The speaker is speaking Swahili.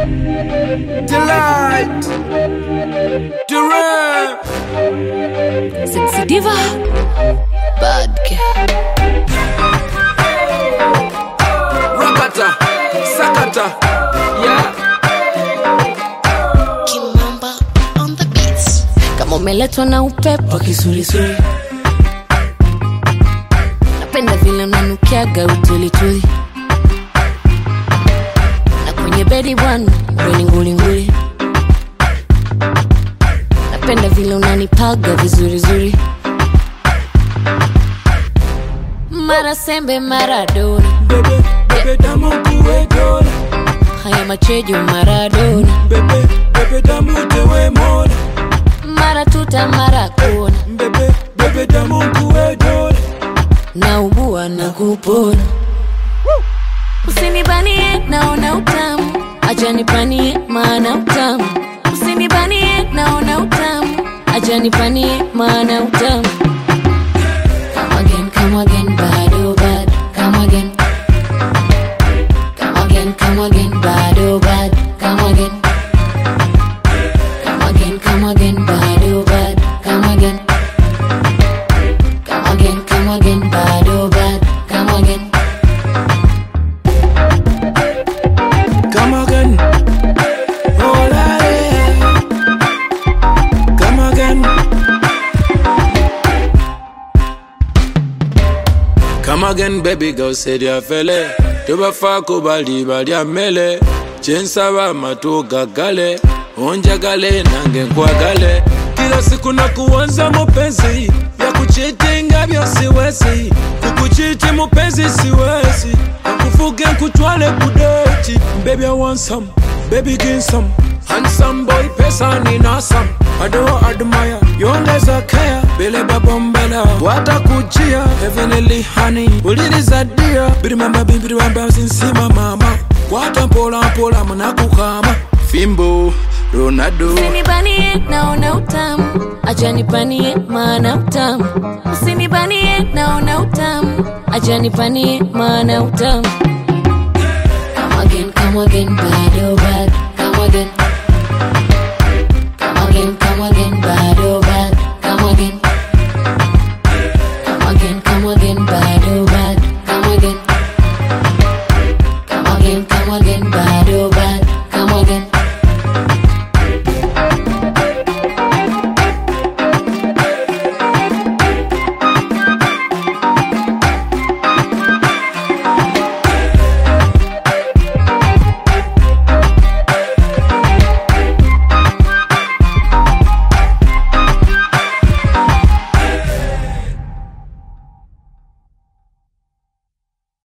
Delight. Durant. Sexy diva. Bad girl. Rakata. Sakata. Yeah. Kimamba on the beats. Kama umeletwa na upepo wa kisulisuli, napenda vile unanukiaga utulituli, na kwenye bedi bwana weni ngulinguli, napenda vile unanipaga vizurizuri, mara sembe mara dona, Bebe, bebe damu kuwe dola. haya machejo maradona, Bebe, bebe damu tewe mola. mara tuta mara kona, Bebe, bebe damu kuwe dola. naugua na kupona. Usinibanie, naona utamu, acha nipanie, maana utamu. Usinibanie, naona utamu, acha nipanie, maana utamu. Come again, come again, bad oh bad, come again. Come again, come again, bad oh bad, come again. Come again, come again, bad oh bad, come again. Come again, come again, bad oh bad, come again. Come again. Oh, la, yeah. Come again. Come again, baby girl, said ya fele. Tubafako bali bali amele. Chensaba matu gagale. Onjagale nange nkwagale. Kila siku na kuanza mapenzi ya kuchitinga vyo siwezi. Kukuchiti mupenzi siwezi. Kufuge nkutwale kudeti. Baby I want some, baby give some. Handsome boy pesa ni nasam. I don't admire, yongeza care. Bele babombela, watakujia. Heavenly honey, uliriza dia. Birimamba bimbiriwamba sinsima mama. Kwata mpola mpola mnakukama. Fimbo, Ronaldo. Usinibanie, naona utamu, acha nipanie, maana utamu. Usinibanie, naona utamu, acha nipanie, maana utamu. Come again, come again, bad